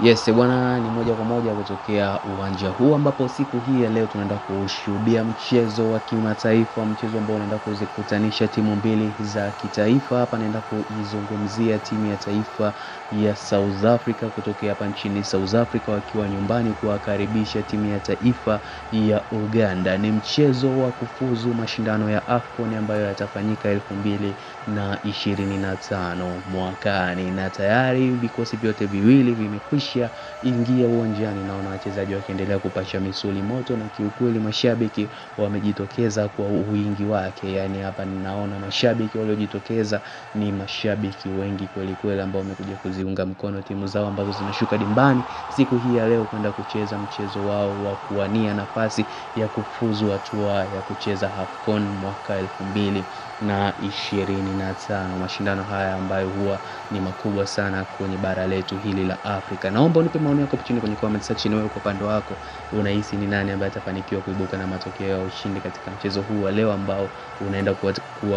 Yes bwana, ni moja kwa moja kutokea uwanja huu ambapo siku hii ya leo tunaenda kushuhudia mchezo wa kimataifa, mchezo ambao unaenda kuzikutanisha timu mbili za kitaifa. Hapa naenda kuizungumzia timu ya taifa ya South Africa kutokea hapa nchini South Africa wakiwa nyumbani kuwakaribisha timu ya taifa ya Uganda. Ni mchezo wa kufuzu mashindano ya AFCON ambayo yatafanyika elfu mbili na ishirini na tano mwakani, na tayari vikosi vyote viwili vimekwisha ingia uwanjani. Naona wachezaji wakiendelea kupasha misuli moto, na kiukweli mashabiki wamejitokeza kwa wingi wake. Yani hapa ninaona mashabiki waliojitokeza ni mashabiki wengi kweli kweli, ambao wamekuja kuziunga mkono timu zao ambazo zinashuka dimbani siku hii ya leo kwenda kucheza mchezo wao wa kuwania nafasi ya kufuzu hatua ya kucheza AFCON mwaka elfu mbili na ishirini na tano. Mashindano haya ambayo huwa ni makubwa sana kwenye bara letu hili la Afrika. Naomba unipe maoni yako chini kwenye comment section. Wewe kwa upande wako unahisi ni nani ambaye atafanikiwa kuibuka na matokeo ya ushindi katika mchezo huu wa leo ambao unaenda kuwa